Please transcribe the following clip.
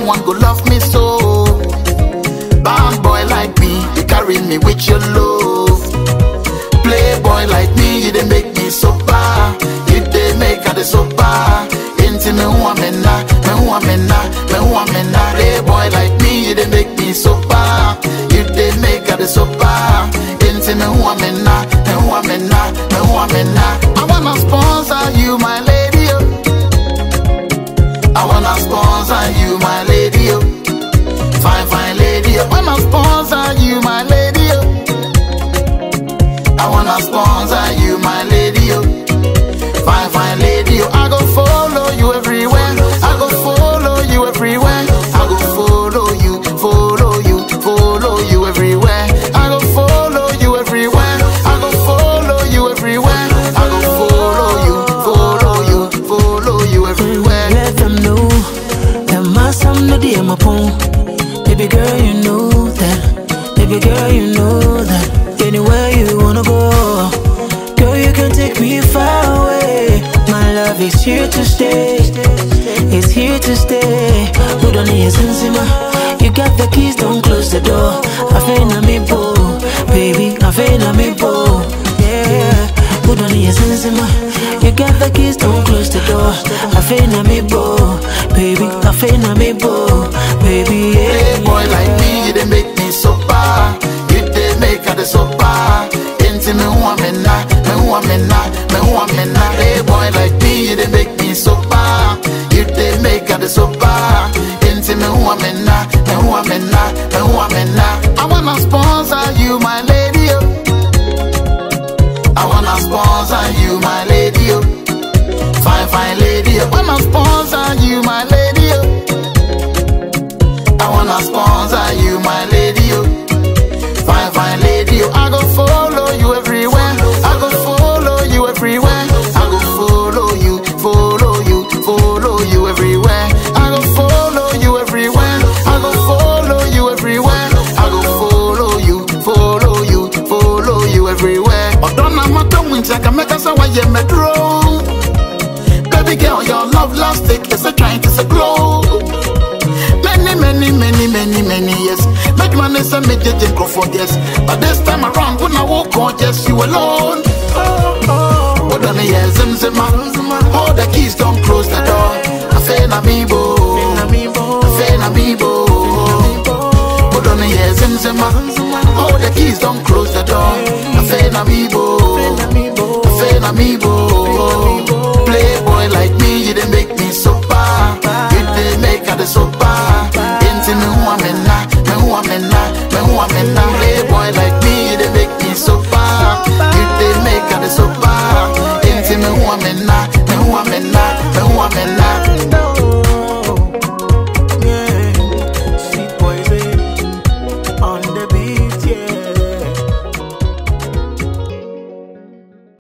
someone go love me so. Bad boy like me, you carry me with your love. Playboy like me, you dey make me sober. You dey make her the sober. Into me who I'm in na, me who I'm in na, me who I'm in na. Playboy like me, you dey make me sober. You dey make her the sober. Into me who I'm in na, me who I'm in na, me who I'm in na. I wanna sponsor you, my lady. Oh. I wanna sponsor you, my lady. Oh. Fine, fine lady. I wanna sponsor you, my lady. Oh. I wanna sponsor you, my lady. Oh. Fine, fine lady. Oh. I go follow you everywhere. I go follow you everywhere. I go follow you, follow you, follow you everywhere. I go follow you everywhere. I go follow you everywhere. I go follow you, follow you, follow you everywhere. Let them know that my son no dear my pon. Baby girl, you know that. Baby girl, you know that. Anywhere you wanna go, girl, you can take me far away. My love is here to stay. It's here to stay. Put on your sensima. You got the keys, don't close the door. I feel na me bo, baby. I feel na me bo, yeah. Put on your sensima. You got the keys, don't close the door. I feel na me bo, baby. I feel na me bo, baby. Yeah. Playboy like me, you dey make me sober. You dey make her the sober. Into me who I'm in na, me who I'm in na, me who I'm in na. Playboy like me, you dey make me sober. You dey make her the sober. Into me who I'm in na, me who I'm in na, me who I'm in na. I wanna sponsor you, my lady. Oh. I wanna sponsor you, my lady. Oh. Fine, fine lady. I wanna sponsor you, my lady. Oh. I wanna sponsor you, my lady. Oh. Fine, fine lady. Oh. I go follow you everywhere. I go follow you everywhere. I go follow you, follow you, follow you everywhere. I go follow you everywhere. I go follow you everywhere. I go follow you, follow you, follow you everywhere. Odonna mata wincha kameka sa wa ye medro. Baby girl, your love lastic is a trying to say glow. Many, many, many, many, many years. Make money send me didn't go for yes. But this time around, when I walk on, just you alone. Hold on, yes, zim zim All the keys don't close the door. I feel na me bo. I feel na me bo. Hold on, yes, zim zim All the keys don't close the door. I feel na me bo. I feel na me bo. Playboy like me, you dey make me sober. You dey make her the sober. Into me who I'm in na, me who I'm in na, me who I'm in na. Playboy like me, you dey make me sober. You dey make her the sober. Into me who